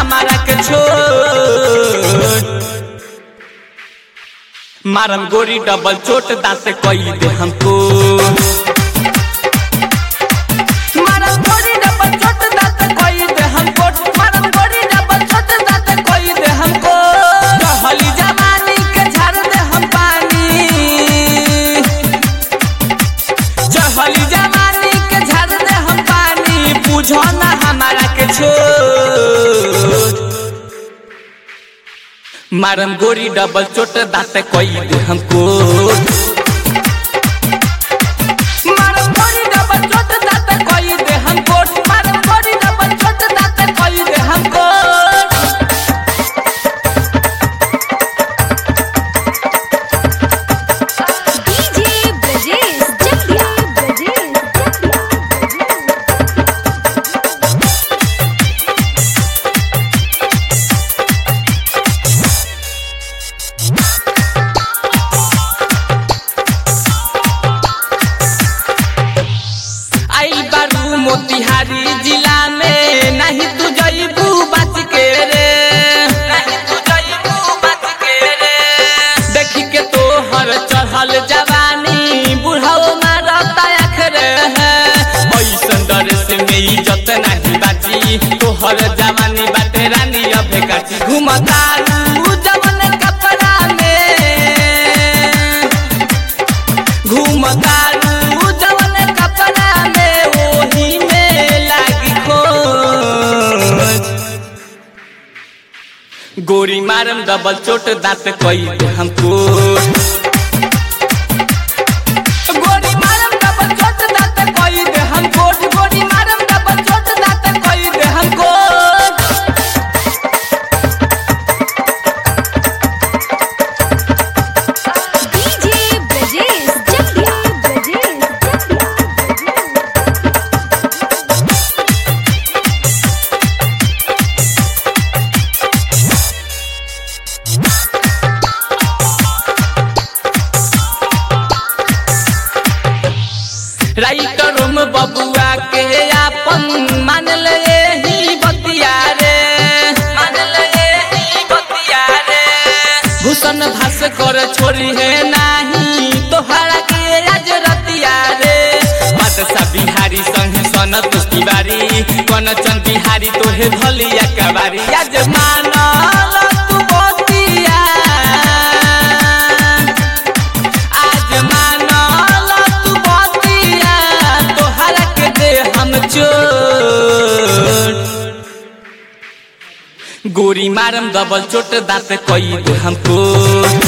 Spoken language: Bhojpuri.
हमारा के छोड़ मारम गोरी डबल चोट दांत कई दे हमको मारम गोरी डबल चोट दांत कई दे हमको मारम गोरी डबल चोट दांत कई दे हमको कहली जवानी के झाड़ दे हम पानी चहली जवानी के झाड़ दे हम पानी बुझो ना हमारा के छोड़ मारम गोरी डबल चोट दांत कई दे हमको मारम गोरी डबल चोट दांत कई दे हमको मारम गोरी डबल चोट दांत कई दे हमको डीजे ब्रजेश जटिया ब्रजेश जटिया आई बारू मोतिहारी जिला में नहीं तू जईबू बच के रे नहीं तू जईबू बच के रे देखी के तो हर चढ़ल जवानी बुढ़ाओ मारता अखरे है ऐसन डर से में इज्जत नहीं बाची तोहर जवानी बाटे रानी अबे काची घुमता जवन कपड़ा में घूमतारू जवन कपड़ा में ओही में लागी खोज गोरी मारम डबल चोट दांत कई दे हमको गोरी मारम डबल चोट दांत कई दे हमको गोरी मारम डबल चोट दांत कई दे हमको डीजे ब्रजेश जटिया ब्रजेश जटिया राइटरों में बबुआ के आपन मान ले ही बतिया रे मान ले ही बतिया रे भूषण भास कर छोड़ी है नाही तोहरा के आज रतिया रे बादशाह बिहारी संग सनत तिवारी कनचन बिहारी तोहे भलिया कबारी आज मानल तू बतिया आज मानल तू बतिया तोहरा के दे हम चोट गोरी मारम डबल चोट दांत कई दे हमको